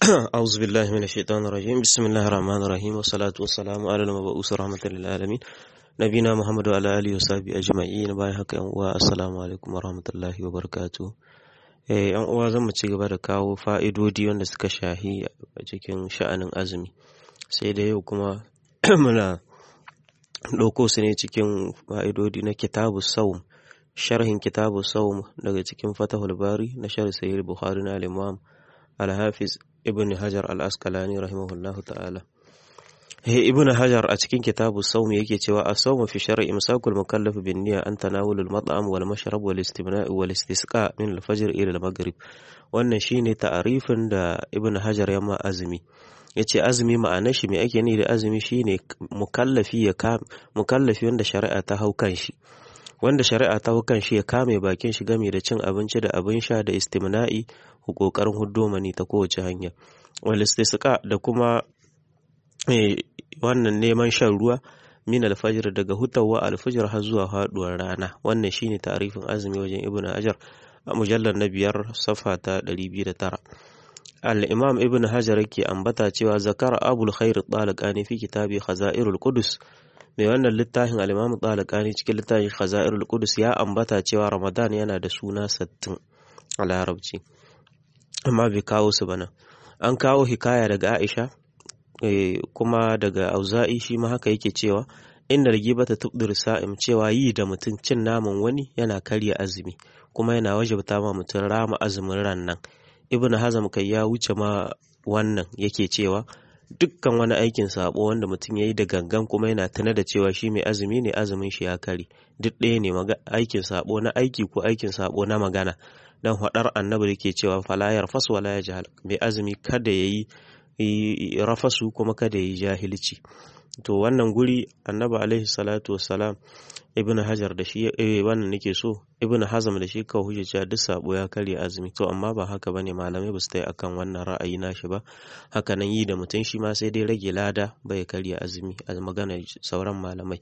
أعوذ بالله من الشيطان الرجيم بسم الله الرحمن الرحيم والصلاة والسلام على المبعوث رحمة للعالمين نبينا محمد وعلى آله وصحبه أجمعين باي haka yan uwa assalamu alaikum warahmatullahi wabarakatuh eh yan uwa zan mu ci gaba da kawo fa'idodi wanda suka shahi a cikin sha'anin azumi sai da yau kuma muna ɗauko su ne cikin fa'idodi na kitabu saum sharhin kitabu saum daga cikin fatahul bari na sharh sahih bukhari na al-imam al-hafiz ibn hajar al-asqalani rahimahullahu ta'ala he ibn hajar a cikin kitabu saum yake cewa as-sawm fi shar'i imsakul mukallaf bin niyya an tanawul al-mat'am wal mashrab wal istimna' wal istisqa min al-fajr ila al-maghrib wannan shine ta'arifin da ibn hajar ya ma azumi yace azumi ma'anar shi me ake ni da azumi shine mukallafi ya mukallafi wanda shari'a ta hau kan shi wanda shari'a ta hau kan shi ya kame bakin shi game da cin abinci da abin sha da istimna'i kokarin huddomani ta kowace hanya wal istisqa da kuma wannan neman shan ruwa min alfajir daga hutawa alfajir har zuwa haduwar rana wannan shine tarifin azumi wajen ibnu hajar a mujallar na biyar safa ta 209 al-imam ibnu hajar yake ambata cewa zakara abul khair talaqani fi kitabi khazairul qudus mai wannan littafin al-imam talaqani cikin littafin khazairul qudus ya ambata cewa ramadan yana da suna 60 a larabci amma bai kawo su bana an kawo hikaya daga aisha kuma daga auza'i shi ma haka yake cewa inda rigibata tubdur sa'im cewa yi da mutum cin naman wani yana karya azumi kuma yana wajabta ma mutum rama azumin ran nan ibnu hazam kai ya wuce ma wannan yake cewa dukkan wani aikin sabo wanda mutum ya yi da gangan kuma yana tuna da cewa shi mai azumi ne azumin shi ya kare duk ɗaya ne aikin sabo na aiki ko aikin sabo na magana dan hadar annabi da ke cewa falayar fas wala ya jahal mai azumi kada ya yi rafasu kuma kada ya yi jahilci to wannan guri annabi alaihi salatu wassalam ibn hajar da shi wannan nake so ibn hazam da shi ka hujja cewa duk sabo ya karya azumi to amma ba haka bane malamai ba su tai akan wannan ra'ayi nashi ba haka nan yi da mutum shi ma sai dai rage lada bai karya azumi a magana sauran malamai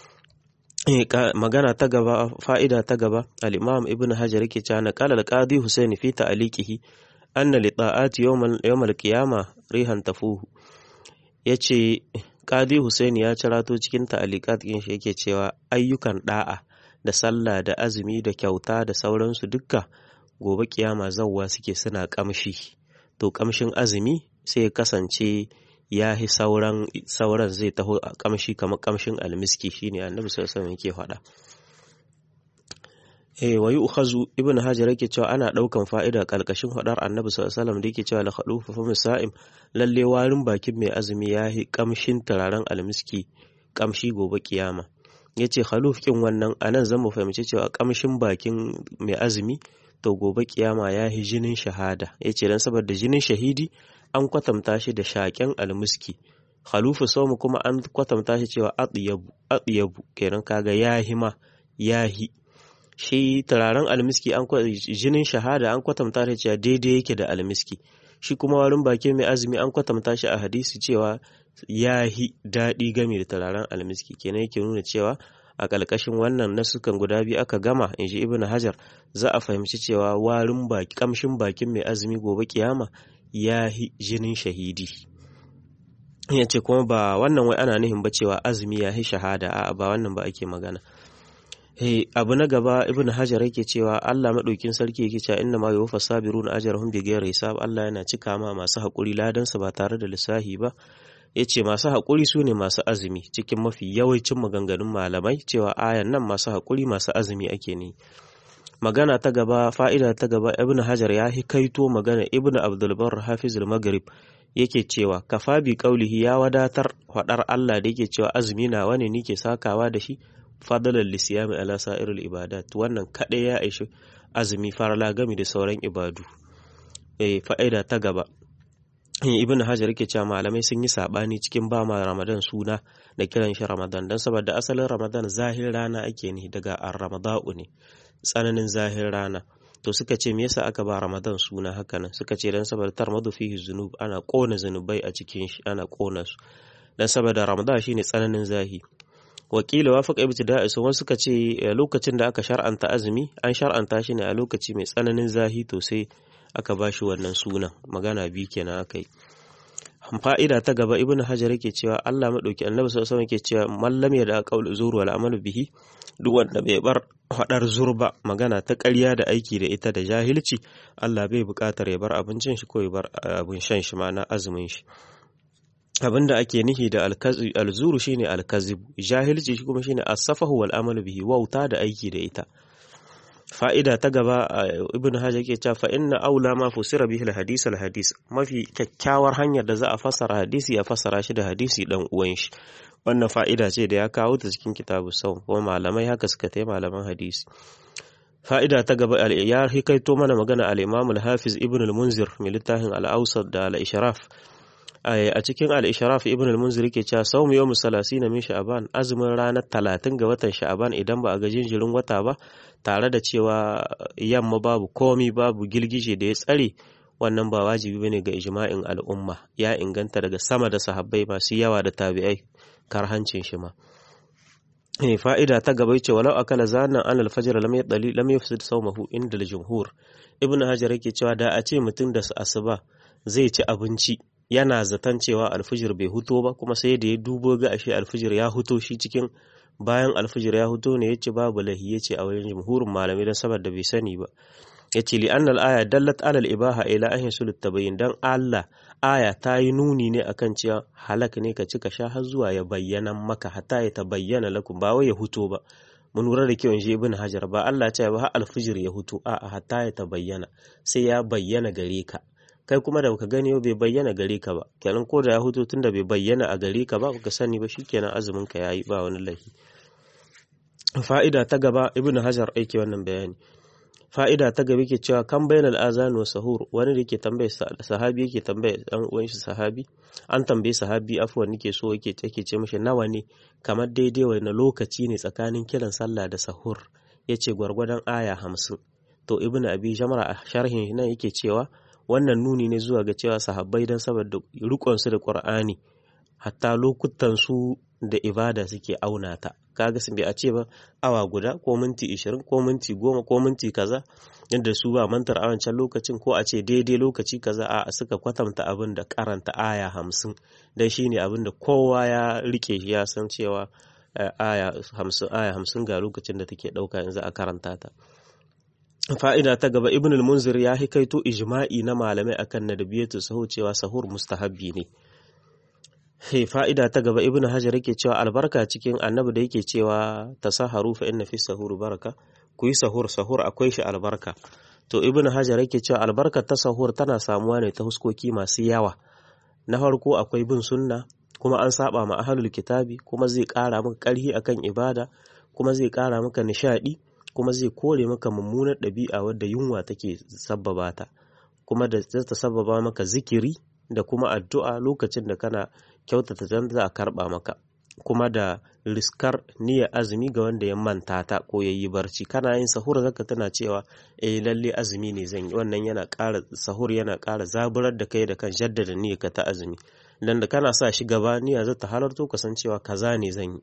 magana ta gaba fa'ida ta gaba al-imam ibn hajar yake cewa naqala al-qadi husayn fi ta'liqihi anna li ta'ati yawm al-qiyama rihan tafuhu yace qadi husayn ya cirato cikin ta'liqat din shi yake cewa ayyukan da'a da sallah da azumi da kyauta da sauransu dukka gobe kiyama zawwa suke suna kamshi to kamshin azumi sai ya kasance ya hi sauran sauran zai taho a kamshi kamar kamshin almiski shine annabi sallallahu alaihi yake faɗa eh wayu ukhazu ibnu hajar yake cewa ana daukan fa'ida kalkashin faɗar annabi sallallahu alaihi da yake cewa la khalufu fa musa'im lalle warin bakin mai azumi ya hi kamshin turaren almiski kamshi gobe kiyama yace khaluf kin wannan anan zan mu fahimci cewa kamshin bakin mai azumi to gobe kiyama ya hi jinin shahada yace dan saboda jinin shahidi an kwatanta shi da shaƙen almuski khalufu saumu kuma an kwatanta shi cewa atyabu atyabu kenan kaga yahi ma yahi shi turaren almiski an jinin shahada an kwatanta shi cewa daidai yake da almiski shi kuma warin baki mai azumi an kwatanta shi a hadisi cewa yahi daɗi game da turaren almiski kenan yake nuna cewa a ƙalƙashin wannan nasukan guda biyu aka gama in ji ibn hajar za a fahimci cewa warin baki kamshin bakin mai azumi gobe kiyama ya jinin shahidi ya ce kuma ba wannan wai ana nihin ba cewa azumi ya yi shahada a ba wannan ba ake magana hey, abu na gaba ibn hajar yake cewa Allah maɗaukin sarki yake cewa inna ma yuwaffa sabiruna ajrahum bi ghairi hisab Allah yana cika ma masu haƙuri ladansa ba tare da lissahi ba yace masu haƙuri su ne masu azumi cikin mafi yawancin maganganun malamai cewa ayan nan masu haƙuri masu azumi ake ne magana ta gaba fa'ida ta gaba ibn hajar ya hikaito magana ibn abdulbar hafizul maghrib yake cewa kafa bi qaulihi ya wadatar faɗar Allah da yake cewa azumi na wani nike sakawa da shi fadalan lisiyami ala sa'irul ibadat wannan kaɗai ya aishi azumi farala gami da sauran ibadu eh fa'ida ta gaba ibn hajar yake cewa malamai sun yi sabani cikin ba ma ramadan suna da kiran shi ramadan dan saboda asalin ramadan zahir rana ake ne daga ar-ramada'u ne tsananin zahir rana to suka ce me yasa aka ba ramadan suna haka nan suka ce dan saboda tarmadu fihi zunub ana kona zunubai a cikin shi ana kona su dan saboda ramadan shine tsananin zahi wakila wafaq ibtida'i su wasu suka ce lokacin da aka shar'anta azumi an shar'anta shi ne a lokaci mai tsananin zahi to sai aka bashi wannan sunan magana biyu kenan aka yi fa'ida ta gaba ibn hajar yake cewa Allah madauki annabi sallallahu alaihi yake cewa mallam ya da qaul zuru wal amalu bihi duk wanda bai bar hadar zurba magana ta ƙarya da aiki da ita da jahilci Allah bai buƙatar ya bar abincin shi ko ya bar abin shan shi ma na azumin shi abinda ake nihi da alzuru shine alkazib jahilci shi kuma shine as-safahu wal amalu bihi wauta da aiki da ita fa'ida ta gaba ibn hajar yake cewa fa inna aula ma fusira bihi al-hadis al-hadis mafi kyakkyawar hanyar da za a fassara hadisi ya fassara shi da hadisi dan uwan shi wannan fa'ida ce da ya kawo ta cikin kitabu sau kuma malamai haka suka tai malaman hadisi fa'ida ta gaba ya hikaito mana magana al-imam al-hafiz ibn al-munzir mai littafin al-awsat da al-ishraf a cikin al-ishraf ibn al-munzir yake cewa sawm yawm salasina min sha'ban azumin ranar talatin ga watan sha'ban idan ba a ga jinjirin wata ba tare da cewa yamma babu komi babu girgije da ya tsare wannan ba wajibi bane ga ijma'in al'umma ya inganta daga sama da sahabbai masu yawa da tabi'ai karhancin shi ma eh fa'ida ta gaba ce walau akala zanan an al-fajr lam yadali lam yufsid sawmahu inda al-jumhur ibn hajar yake cewa da a ce mutum da asuba zai ci abinci yana zaton cewa alfijir bai huto ba kuma sai da ya dubo ga ashe alfijir ya huto shi cikin bayan alfijir ya huto ne yace babu lahi yace a wajen jumhurin malamai dan saboda bai sani ba yace li annal aya dallat ala al ibaha ila an yasul tabayyin dan Allah aya ta yi nuni ne akan cewa halak ne ka ci ka sha har zuwa ya bayyana maka hatta ya tabayyana lakum ba wai ya huto ba mun lura da kyau shi ibn hajar ba Allah ce ba har alfijir ya huto a hatta ya tabayyana sai ya bayyana gare ka kai kuma da baka gani bai bayyana gare ka ba kenan ko da ya huto tunda bai bayyana a gare ka ba ka sani ba shikenan azumin ka yayi ba wani lahi fa'ida ta gaba ibnu hajar aiki wannan bayani fa'ida ta gaba yake cewa kan bainal azan wa sahur wani da yake tambaye sahabi yake tambaye dan uwan shi sahabi an tambaye sahabi afwan nake so yake yake ce mishi nawa ne kamar daidai wani lokaci ne tsakanin kiran sallah da sahur yace gwargwadon aya hamsin to ibnu abi jamra a sharhin nan yake cewa wannan nuni ne zuwa ga cewa sahabbai don saboda rikonsu da ƙur'ani hatta lokutan su da ibada suke auna ta kaga sun bai a ce ba awa guda ko minti ishirin ko minti goma ko minti kaza yadda su ba mantar a wancan lokacin ko a ce daidai lokaci kaza a suka kwatanta abin da karanta aya hamsin dan shine abin da kowa ya rike shi ya san cewa aya hamsin aya hamsin ga lokacin da take ɗauka yanzu a karanta ta fa'ida ta gaba ibn al-munzir ya hikaito ijma'i na malamai akan nadabiyatu sahu cewa sahur mustahabbi ne Hey, fa'ida ta gaba ibn hajar yake cewa albarka cikin annabi da yake cewa tasaharu fa inna fi sahur baraka ku yi sahur sahur akwai shi albarka to ibn hajar yake cewa albarka ta sahur tana samuwa ne ta huskoki masu yawa na farko akwai bin sunna kuma an saba ma ahlul kitabi kuma zai kara maka karhi akan ibada kuma zai kara maka nishadi kuma zai kore maka mummunar ɗabi'a wadda yunwa take sabbaba ta kuma da ta sabbaba maka zikiri da kuma addu'a lokacin da kana kyautata dan za a karɓa maka kuma da riskar niyyar azumi ga wanda ya manta ta ko ya yi barci kana yin sahur zaka tana cewa eh lalle azumi ne zan yi wannan yana ƙara sahur yana ƙara zaburar da kai da kan jaddada niyyar ka ta azumi dan da kana sa shi gaba niyya za ta halarto kasancewa kaza ne zan yi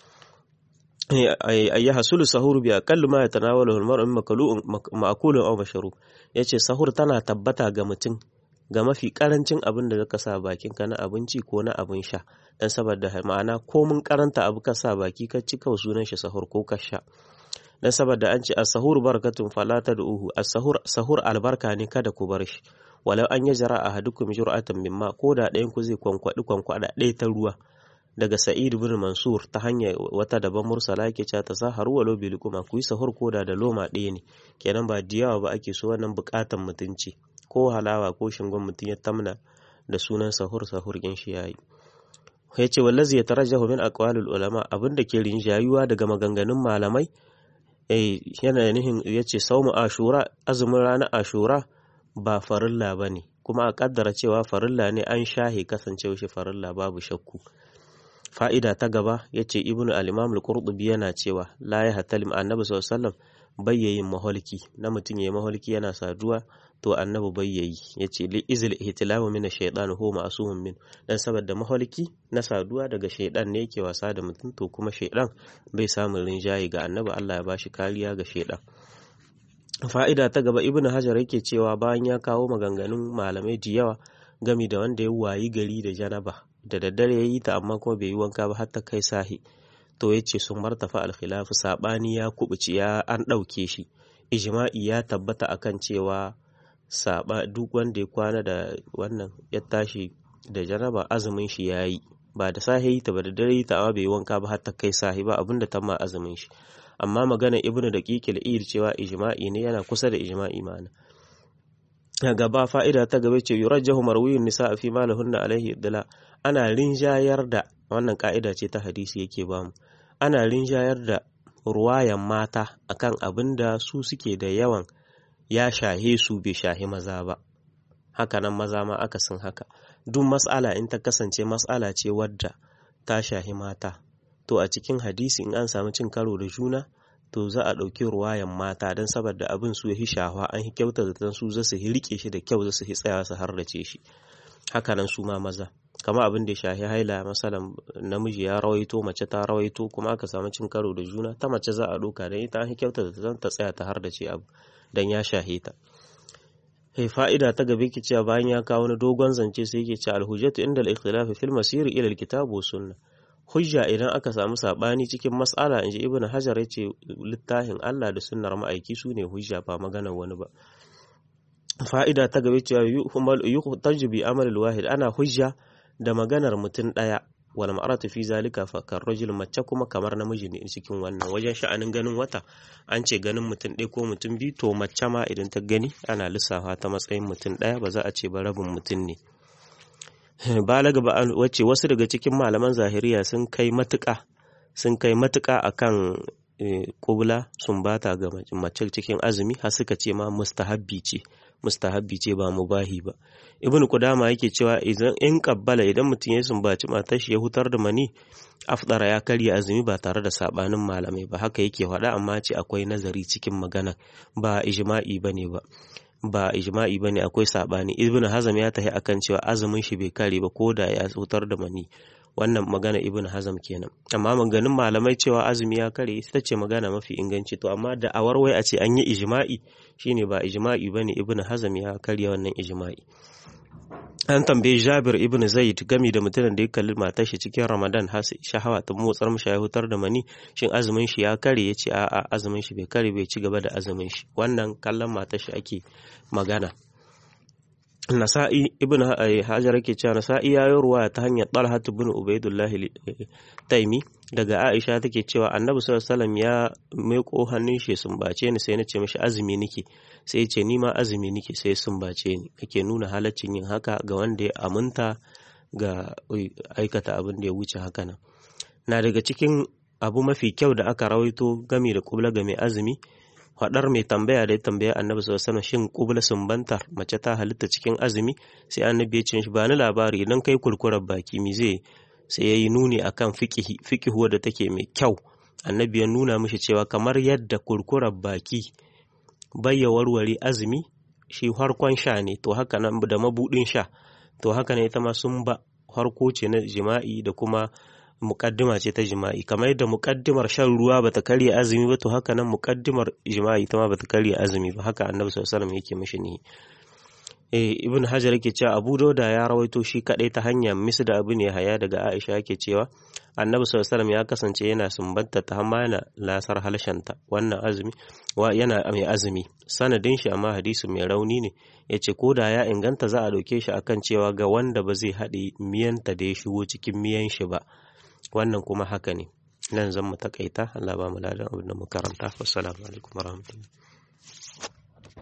ayya hasulu sahur bi aqallu ma yatanawalu al-mar'u min ma'kulun aw mashrub yace sahur tana tabbata ga mutum ga mafi karancin abin da zaka sa bakin ka na abinci ko na abin sha dan saboda ma'ana ko mun karanta abu ka sa baki ka ci kawai sunan shi sahur ko ka sha dan saboda an ce as-sahur barakatun fala tad'uhu as-sahur sahur albarka ne kada ku bar shi walau an yajra ahadukum jur'atan mimma ko da ɗayan ku zai kwankwadi kwankwada ɗaya ta ruwa daga Sa'id bin Mansur ta hanyar wata daban mursala yake cewa ta saharu walau bil kuma ku yi sahur koda da loma ɗaya ne kenan ba diyawa ba ake so wannan buƙatan mutunci ko halawa ko shingon mutum ya tamna da sunan sahur sahur kin shi yayi ya ce wallazi ya tarajjahu min aqwalul ulama abinda ke rinjayuwa daga maganganun malamai eh yana nihin yace saumu ashura azumin ranar ashura ba farilla bane kuma a kaddara cewa farilla ne an shahe kasancewa shi farilla babu shakku fa'ida ta gaba ya ce ibnu al-imam al-qurtubi yana cewa la ya hatalim annabi sallallahu alaihi wasallam bayyayin maholki na mutum yayi maholki yana saduwa to annabi bayyayi yace li izil ihtilamu min ash-shaytan huwa ma'sumun min dan saboda maholki na saduwa daga shaydan ne yake wasa da mutum to kuma shaydan bai samu rinjaye ga annabi Allah ya bashi kariya ga shaydan fa'ida ta gaba ibn hajar yake cewa bayan ya kawo maganganun malamai da yawa gami da wanda ya wayi gari da janaba da daddare ya yi ta amma kuma bai yi wanka ba har ta kai sahi to ya ce sun martafa alkhilafu sabani ya kubuci ya an ɗauke shi ijma'i ya tabbata akan cewa saba duk wanda ya kwana da wannan ya tashi da janaba azumin shi ya yi ba da sahi ta ba da dare ta amma bai yi wanka ba har ta kai sahi ba abinda ta ma azumin shi amma magana ibnu da kikil ir cewa ijma'i ne yana kusa da ijma'i ma'ana gaba fa'ida ta gaba ce yurajjahu marwiyun nisa fi ma lahunna alaihi dala ana rinjayar da wannan ka'ida ce ta hadisi yake bamu ana rinjayar da ruwayan mata akan abin da su suke da yawan ya shahe su bai shahi maza ba hakanan maza ma akasin haka duk mas'ala in ta kasance mas'ala ce wadda ta shahi mata to a cikin hadisi in an samu cin karo da juna to za a ɗauki ruwayan mata don saboda abin su yi shahwa an yi kyauta da su za su rike shi da kyau za su tsaya su harrace shi hakanan su ma maza kama abin da ya shahi haila masalan namiji ya rawaito mace ta rawaito kuma aka samu cin karo da juna ta mace za a ɗauka don ita an yi kyauta da ta tsaya ta harrace abu don ya shahe ta fa'ida ta gabe ke cewa bayan ya kawo wani dogon zance sai yake ce alhujjatu inda al-ikhtilafi fil masiri ila al-kitab wa sunna hujja idan aka samu sabani cikin mas'ala inji ibnu hajar yace littafin Allah da sunnar ma'aiki sune hujja ba maganar wani ba fa'ida ta gabe cewa yuhtaju bi amal wahid ana hujja da maganar mutum daya wal ma'aratu fi zalika fa rajul mace kuma kamar namiji ne cikin wannan wajen sha'anin ganin wata an ce ganin mutum ɗaya ko mutum biyu to mace ma idan ta gani ana lissafa ta matsayin mutum ɗaya ba za a ce ba rabin mutum ne balaga ba wacce wasu daga cikin malaman zahiriya sun kai matuƙa sun kai matuƙa akan kubla sun bata ga mace cikin azumi har suka ce ma mustahabbi ce mustahabbi ce ba mubahi ba ibnu kudama yake cewa idan in kabbala idan mutum ya sumbaci matar shi ya hutar da mani afdara ya karya azumi ba tare da sabanin malamai ba haka yake faɗa amma ce akwai nazari cikin magana ba ijma'i bane ba ba ijma'i bane akwai sabani ibnu hazam ya tahi akan cewa azumin shi bai kare ba ko da ya hutar da mani wannan magana ibn hazam kenan amma maganin malamai cewa azumi ya kare ita ce magana mafi inganci to amma da a warwai a ce an yi ijma'i shine ba ijma'i bane ibn hazam ya karya wannan ijma'i an tambaye Jabir ibn Zaid gami da mutumin da ya kalli matar shi cikin Ramadan har shahawa ta motsar mishi ya hutar da mani shin azumin shi ya kare yace a'a azumin shi bai kare bai ci gaba da azumin shi wannan kallon matar shi ake magana Nasa'i ibn Hajar yake cewa Nasa'i ya yi ruwa ta hanyar Talha ibn Ubaidullah Taimi daga Aisha take cewa Annabi sallallahu alaihi wasallam ya meko hannun shi sumbace ni sai na ce mishi azumi nake sai ce ni ma azumi nake sai sumbace ni yake nuna halaccin yin haka ga wanda ya aminta ga aikata abin da ya wuce haka nan na daga cikin abu mafi kyau da aka rawaito gami da kubla ga mai azumi faɗar mai tambaya da ya tambaya annabi sallallahu alaihi shin kubla sumbantar mace ta halitta cikin azumi sai annabi ya ce shi ba ni labari idan kai kurkurar baki mi zai sai yayi nuni akan fiqihi fiqihu da take mai kyau annabi ya nuna mishi cewa kamar yadda kurkurar baki bayya warware azumi shi harkon sha ne to haka nan da mabudin sha to haka ne ita ma sun ba harko ce na jima'i da kuma muƙaddima ce ta jima'i kamar yadda muƙaddimar shan ruwa bata karya azumi ba to haka nan muƙaddimar jima'i ita ma bata karya azumi ba haka annabi sallallahu alaihi wasallam yake mishi ne eh ibn hajar yake cewa abu dauda ya rawaito shi kadai ta hanyar misda abu ne haya daga aisha yake cewa annabi sallallahu alaihi wasallam ya kasance yana sumbanta ta hamma yana lasar halshanta wannan azumi wa yana mai azumi sanadin shi amma hadisi mai rauni ne yace ko da ya inganta za a dauke shi akan cewa ga wanda ba zai haɗe miyanta da ya shigo cikin miyan shi ba wannan kuma haka ne nan zan mu takaita Allah ba mu ladan abin da mu karanta wassalamu alaikum warahmatullahi